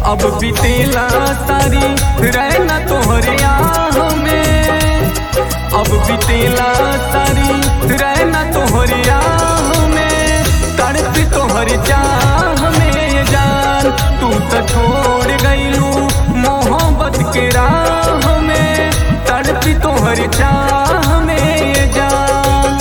अब बीतेला सारी रहना तोहरे आह में अब बीतेला सारी रहना तोहरे आह में तड़प तोहर चाह में जान तू तो छोड़ गईलू मोहब्बत के राह में तड़प तोहर चाह में जान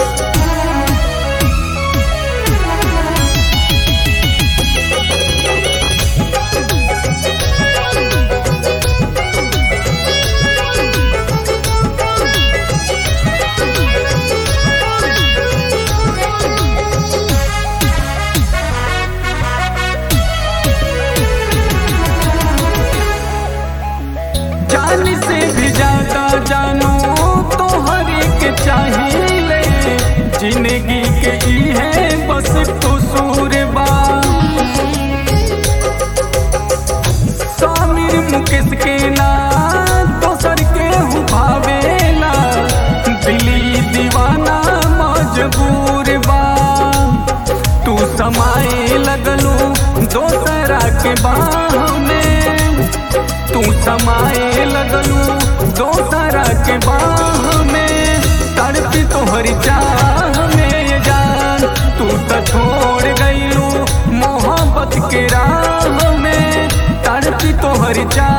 जान से भी ज्यादा जानू तो हर एक चाहिए जिंदगी के ई है बस कसूर बा सामिर मुकेश के ना दोसर के हूँ भावेला दिली दीवाना मजबूर बा तू समाए लगलू दोसरा के बाह में तू समाए लगलू दोसरा के बाह में तड़पी तोहरी चाह में जान तू तो छोड़ गईलू मोहब्बत के राह में तड़पी तोहरी चाह